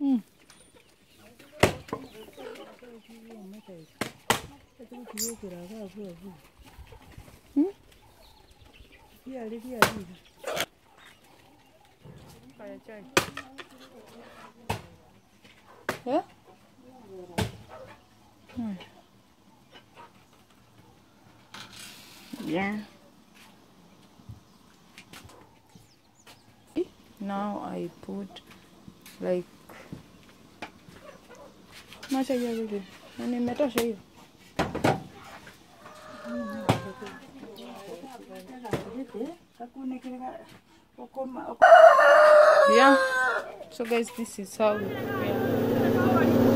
Mm. Mm. Eh? Hmm. Yeah. Now I put like macha hiyo vipi? Na nimetosha hiyo. Yeah. So guys, this is how we prepare.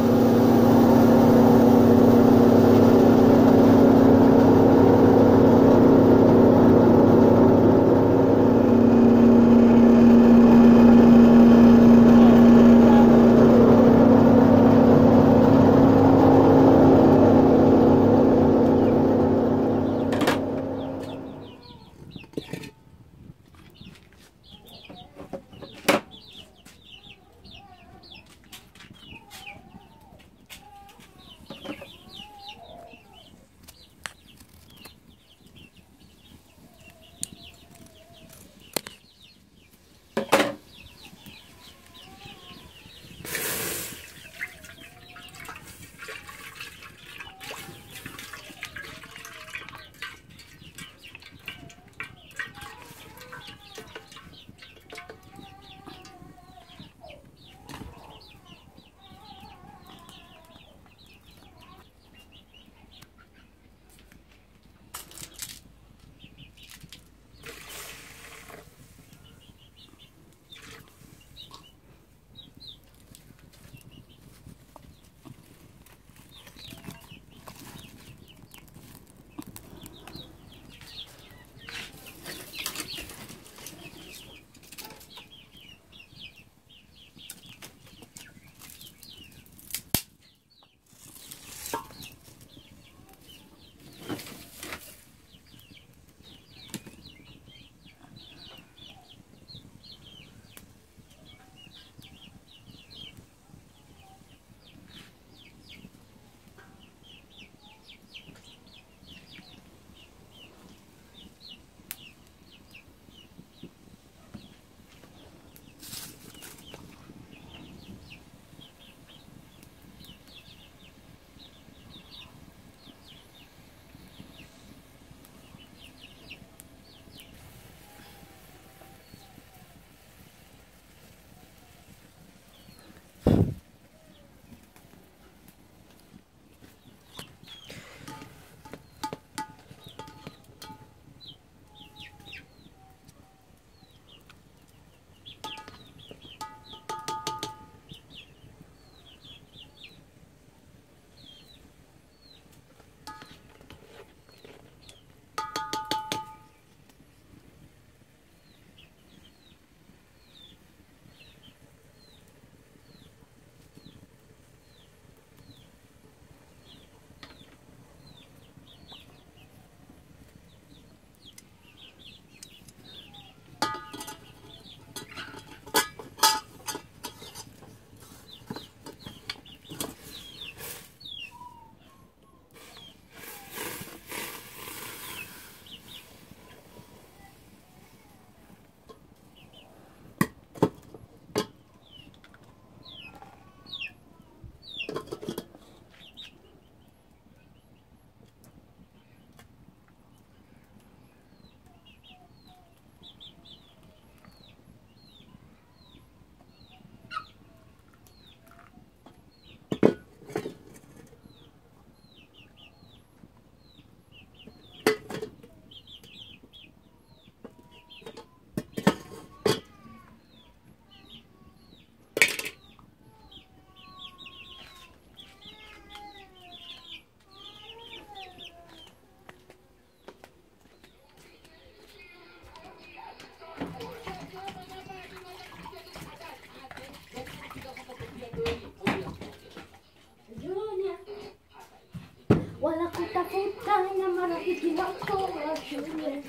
marafiki wako wa shule.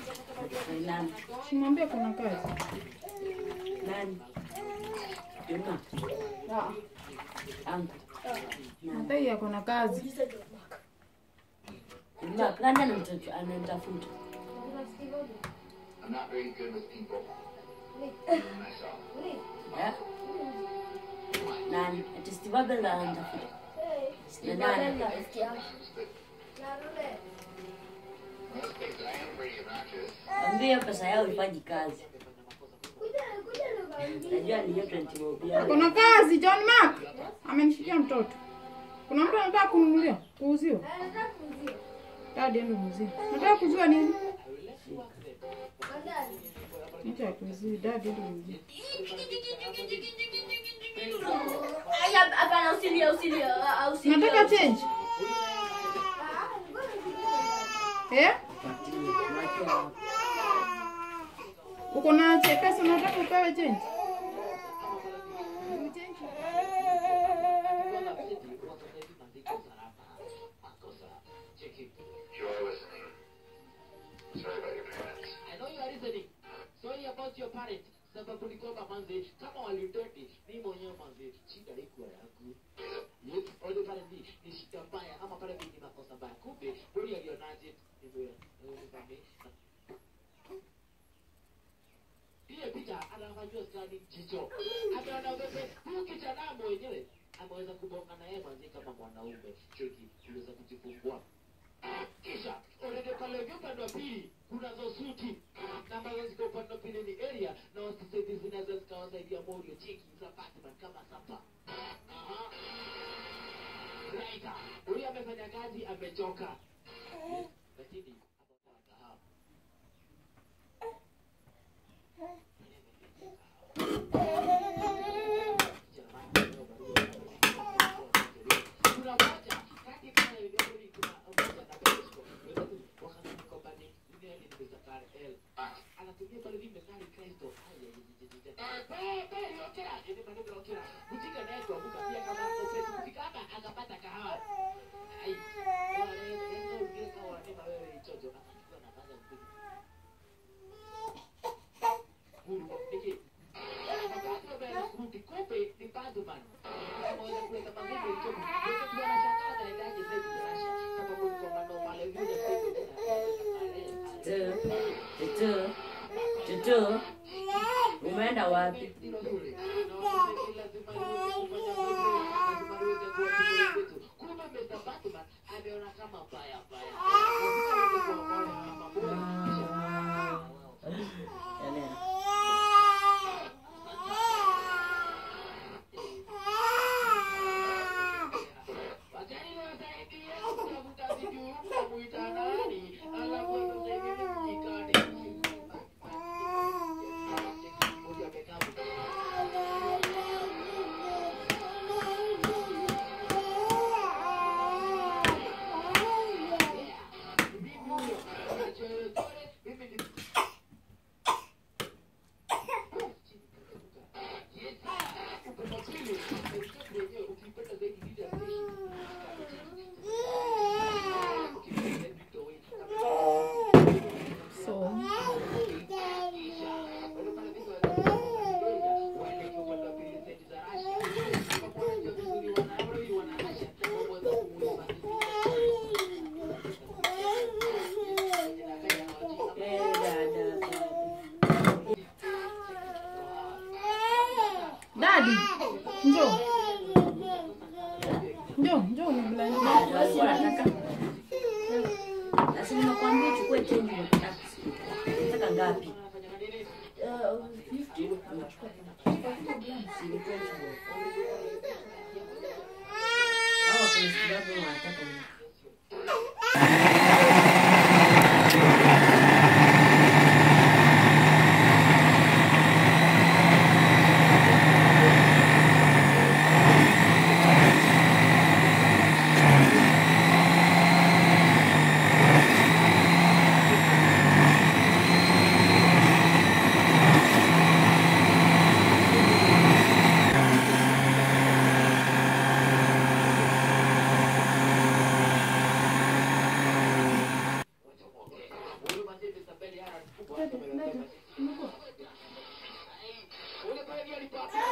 Simwambie kuna kazi. Nani? Juma. Ah. Angu. hata hii ako na kazi Uliza John Mark. Mark, nani anamtafuta- anamtafuta? I'm not very good with people. Myself. Eh? Nani? Ati Steve Abel anamtafuta. Na nani? Rafiki yangu. Most things I am pretty obnoxious. Ambia pesa yao ifanyi kazi. Najua ni hiyo 20 bob yao. ako na kazi John Mark amenishikia mtoto kuna mtu anataka kununulia kuuziwa dadi ende muuzie nataka kuuziwa nini Nicha ya kuuziwa dadi ende muuzie Aya, hapana, usilie, usilie, ah, usilie. nataka change eh Mwachie hapo. uko na che- pesa unataka upewe change You are listening. Sorry about your parents. I know you are listening. Sorry about your parent. Sababu ni kwamba manze, kama walidoti, mimi mwenyewe manze, shida iko yangu. Yes, ole pale ni ni shida mbaya ama pale mimi ni makosa mbaya. Kumbe bodi alionaje? Ndio. Ile picha anafanywa skani jicho. Ameona wewe, huyu kijana mwenyewe ameweza kubonga na yeye manze kama mwanaume. Cheki, uliweza kujifungua. Kisha already pale upande wa pili kunazo suti na ambazo ziko upande wa pili ni area na wasisaidia zinaweza zikawasaidia Morio cheki za Batman kama sapa. Aha. Right. Huyu amefanya kazi amechoka. Lakini hapo kuna moja kati kama ilivyo kuna moja na Pesco wakati kwamba ni ile ni Mr. L anatumia pale ni Mr. Kristo okera ni maneno okera kutika naye kuanguka pia kama opeti kufika hapa akapata kahawa ai wale ndio ungine kama wanasema wewe ichojo akachukua na kaza mkuu huru niki wakati wa bela kurudi kumbe ni Batman ameweza kuleta magumu ichojo yote tu anashangaa anaendaje sasa Russia sababu ni kwamba ndo pale vile Tutu. Tutu. Umeenda wapi? Enea. so Eh, dada. dadi njoo njoo njoo umebla- Walikuwa wanataka. Sasa nimekuambia chukue change kwa taxi. Nataka ngapi? Si ni 20 bob. Hawa kuna sababu wanataka ni Ule pale ndio alipata